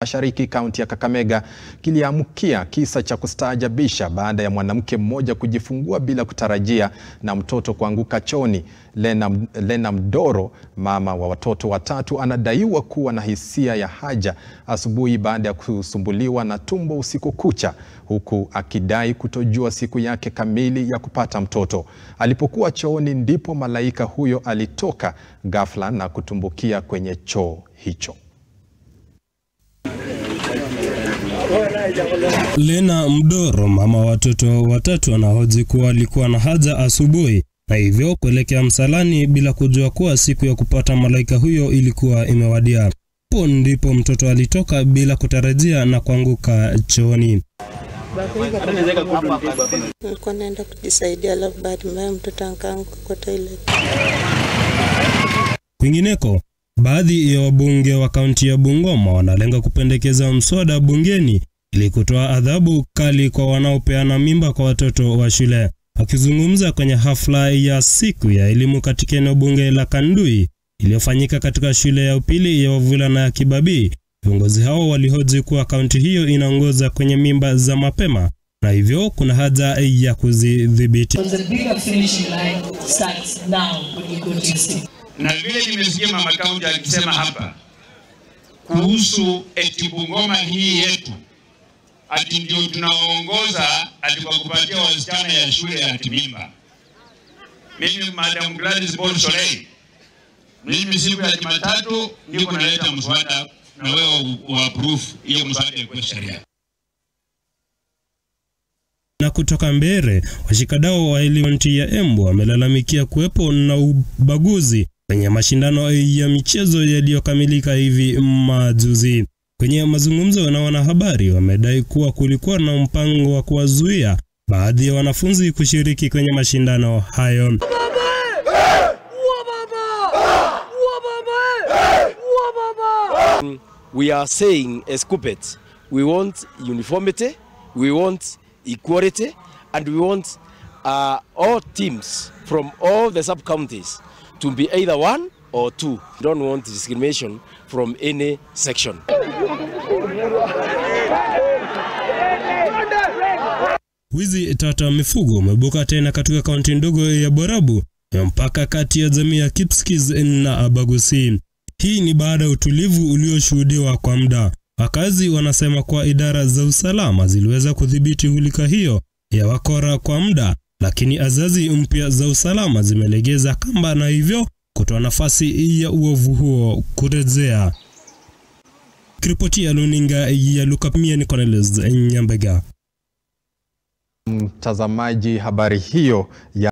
Mashariki kaunti ya Kakamega kiliamkia kisa cha kustaajabisha baada ya mwanamke mmoja kujifungua bila kutarajia na mtoto kuanguka chooni. Lena, Lena Mdoro, mama wa watoto watatu, anadaiwa kuwa na hisia ya haja asubuhi baada ya kusumbuliwa na tumbo usiku kucha, huku akidai kutojua siku yake kamili ya kupata mtoto. Alipokuwa chooni ndipo malaika huyo alitoka ghafla na kutumbukia kwenye choo hicho. Lena Mdoro, mama wa watoto watatu, anahoji kuwa alikuwa na haja asubuhi na hivyo kuelekea msalani bila kujua kuwa siku ya kupata malaika huyo ilikuwa imewadia. Hapo ndipo mtoto alitoka bila kutarajia na kuanguka chooni. Nilikuwa naenda kujisaidia, alafu bahati mbaya mtoto akaanguka kwa toilet. Kwingineko, baadhi ya wabunge wa kaunti ya Bungoma wanalenga kupendekeza mswada bungeni ili kutoa adhabu kali kwa wanaopeana mimba kwa watoto wa shule. Akizungumza kwenye hafla ya siku ya elimu katika eneo bunge la Kandui iliyofanyika katika shule ya upili ya wavulana ya Kibabii, viongozi hao walihoji kuwa kaunti hiyo inaongoza kwenye mimba za mapema na hivyo kuna haja ya kuzidhibiti. Na vile nimesikia mama kaunti akisema hapa kuhusu eti Bungoma hii yetu ati ndio tunaongoza ati kwa kupatia wasichana ya shule ya timimba. Mimi Madam Gladys Paul Solei, mimi siku ya Jumatatu niko naleta mswada na wewe uapprove hiyo mswada ikuwe sheria. Na kutoka Mbere, washikadau wa elimu kaunti ya Embu wamelalamikia kuwepo na ubaguzi kwenye mashindano ya michezo yaliyokamilika hivi majuzi. Kwenye mazungumzo na wanahabari, wamedai kuwa kulikuwa na mpango wa kuwazuia baadhi ya wanafunzi kushiriki kwenye mashindano hayo. We are saying as Kupet, we want uniformity, we want equality, and we want uh, all teams from all the sub-counties to be either one or two. We don't want discrimination from any section. Wizi tata wa mifugo umebuka tena katika kaunti ndogo ya Borabu ya mpaka kati ya jamii ya Kipsigis na Abagusi. Hii ni baada ya utulivu ulioshuhudiwa kwa muda. Wakazi wanasema kuwa idara za usalama ziliweza kudhibiti hulika hiyo ya wakora kwa muda, lakini azazi mpya za usalama zimelegeza kamba na hivyo kutoa nafasi ya uovu huo kurejea. Kiripoti ya luninga ya Lukapimia ni Cornelius Nyambega. Mtazamaji, habari hiyo ya